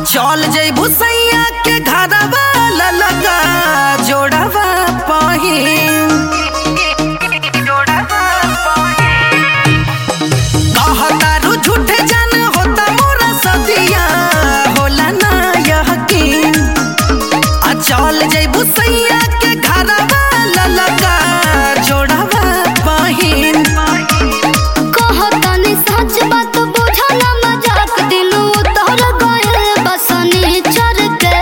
चल जइबू सैया के घरवा ललका जोड़वा पहिन कहतारू झूठे जान होता मोरा सदिया होला ना यकीन आ चल जइबू सैया के घरवा ललका जोड़वा पहिन कहतानी सच बात बुझला मजाक दिलू तोहर गए बसनी चर के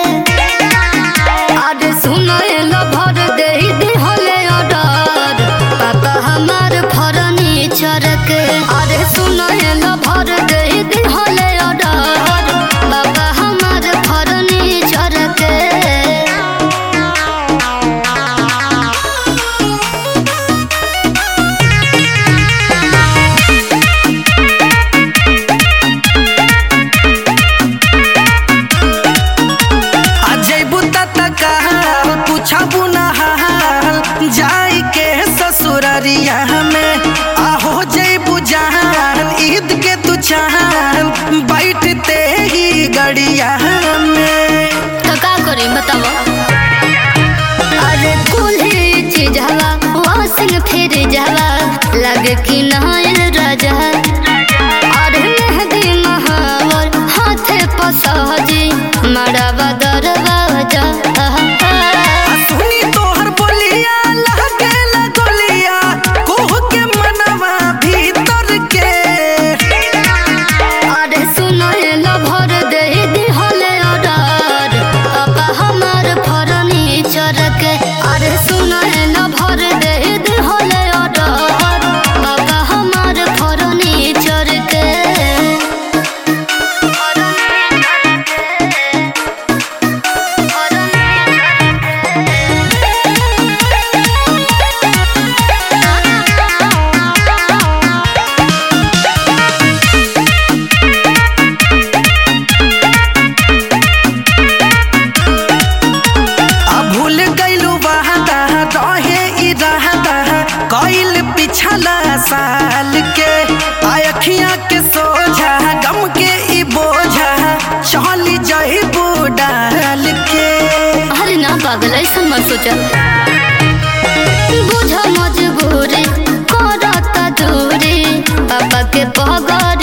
अरे सुनए लो भर दे दिहले ऑर्डर पापा हमार फरनी चर के अरे सुनए लो भर दे दिहले ऑर्डर पापा हमार फरनी चर के आ जइबू तत कहल पूछबू ना हाल जाई के ससुररिया में आ हो जइबू जहान ईद के तू चाहन बैठते ही गड़िया में तो का करी बताओ अरे कुल्ही चीज हवा वासिंग फिर जावा लगे कि नहायल राजा अरे मेहदी महावर हाथे पसहजी मड़ावा दरवाजा आ सुनी तोहर बोलिया लहके लगोलिया कोह के मनवा भीतर के अरे सुनो लो भर दे दिहले ऑर्डर पापा हमार फर्नीचर के अरे सुनो लो भर दे दिहले ऑर्डर पापा हमार फर्नीचर के आ भूल गइलू वादा रहे इरादा कइल पिछला साल के आ अखियां के सोझा गम के ई बोझा चली जइबू डाल के अरे ना पागल ऐसा मत सोचा बुझ मजबूरी करता दूरी पापा के पगड़